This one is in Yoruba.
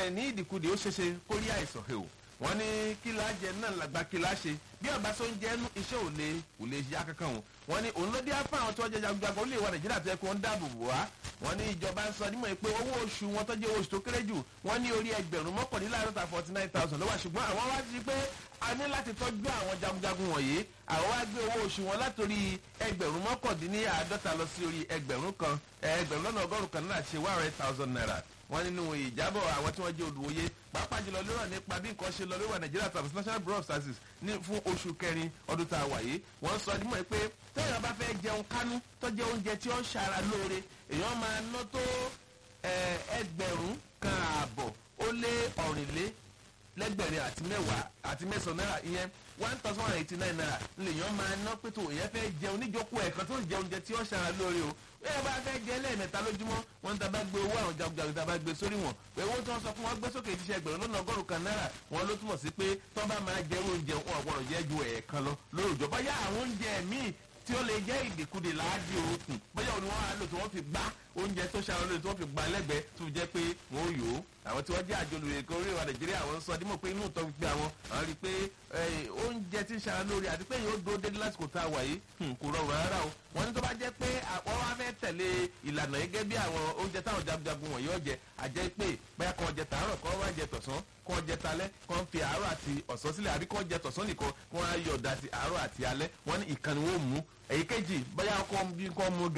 àìní ìdìkudì ó ṣeéṣe kó rí àìsàn he o wọ́n ní kí la jẹ náà làgbà kí la ṣe bí ọba tó ń jẹ ẹnu iṣẹ́ ò lè kò lè ṣe akẹ́kọ̀ọ́ wọn wọ́n ní òun ló dé apá àwọn tó jẹ jagunjagun ó lè wà nàìjíríà tó yẹ kó ń dáàbò bò wá wọ́n ní ìjọba ń sọ nímọ̀ pé owó oṣù wọn tó jẹ́ oṣù tó kéré jù wọ́n ní orí ẹgbẹ̀rún mọ́kànléláàádọ́ta forty nine thousand ló wà ṣùgbọ́n àwọn wá ti pé a ní láti tọ́jú àwọn jagunjagun wọ̀nyí àwọn wá gbé owó oṣù wọn látòrí ẹgbẹ̀rún mọ́kàndínláàádọ́ta lọ sí orí ẹgbẹ̀rún kan ẹgbẹ̀rún lọ́nà ọgọ́rùn-ún kan náà ṣe one hundred thousand naira wọ́n nínú ìjábọ̀ àwọn tí wọ́n jẹ́ olùwòye pàápàá jùlọ lérò nípa bí nǹkan ṣe lọ lórí wa nàìjíríà tàbí national bureau of statistics ní fún oṣù kẹrin ọdún tá a wà yìí wọ́n sọ nímọ̀ pé téèyàn bá fẹ́ jẹun kánú tó jẹ́ oúnjẹ tí ó ń ṣara lóore èèyàn máa ná tó ẹgbẹ̀rún kan ààbọ̀ ó lé ọ̀rìnlé lẹ́gbẹ̀rin àti mẹ́wàá àti mẹ́sàn-án náírà ìyẹn one thousand one eighty nine naira lèèyàn máa ná pé tó èèyàn fẹ́ jẹun níjókòó ẹ̀kan tó ń jẹ oúnjẹ tí ó ṣara lóore o bẹ́ẹ̀ bá fẹ́ jẹ lẹ́ẹ̀mẹ́ta lójúmọ́ wọn ta bá gbé owó àwọn jagunjagun ta bá gbé sórí wọn pé owó tí wọ́n sọ fún wọn gbé sókè tíṣẹ́ ẹgbẹ̀rún lọ́nà ọgọ́rùn kan náírà wọn ló túmọ̀ sí pé tó bá máa jẹ oúnjẹ wọn ọ̀gbọ́dọ̀ jẹ́ ju ẹ̀ẹ̀kan lọ lóòjọ́ bóyá àwọn oúnjẹ míì tí ó lè jẹ́ ìdìkudì láàdì òkun bóyá òní wọn á lò tí wọ́n fi gbá oúnjẹ tó ṣàrọ̀ lórí tí wọ́n fi gbá lẹ́gbẹ̀ẹ́ tó jẹ́ pé wọ́n ó yòó àwọn tí wọ́n jẹ́ àjọ olùrèké orí ìwà nàìjíríà àwọn ń sọ dímọ̀ pé inú ìtọ́ gbígbé àwọn àwọn rí i pé oúnjẹ tí ń ṣara lórí àti pé yóò dúró dédé lásìkò tá a wà yìí kò rọrùn rárá o wọ́n ní tó bá jẹ́ pé àwọn wá fẹ́ tẹ̀lé ìlànà gẹ́gẹ́ bí àwọn oúnjẹ táwọn jagunjagun wọ̀nyí ọ̀jẹ̀ àjẹ́ pé bóyá kan jẹ tàárọ̀ kan wá jẹ tọ̀sán kan jẹ talẹ́ kan fi àárọ̀ àti ọ̀sán sílẹ̀ àbí kan jẹ tọ̀sán nìkan kan á yọ̀ ọ̀dà àti àárọ̀ àti alẹ́ wọ́n ní ìkànnì wọn mú èyíkéjì bóyá kan bí kan mú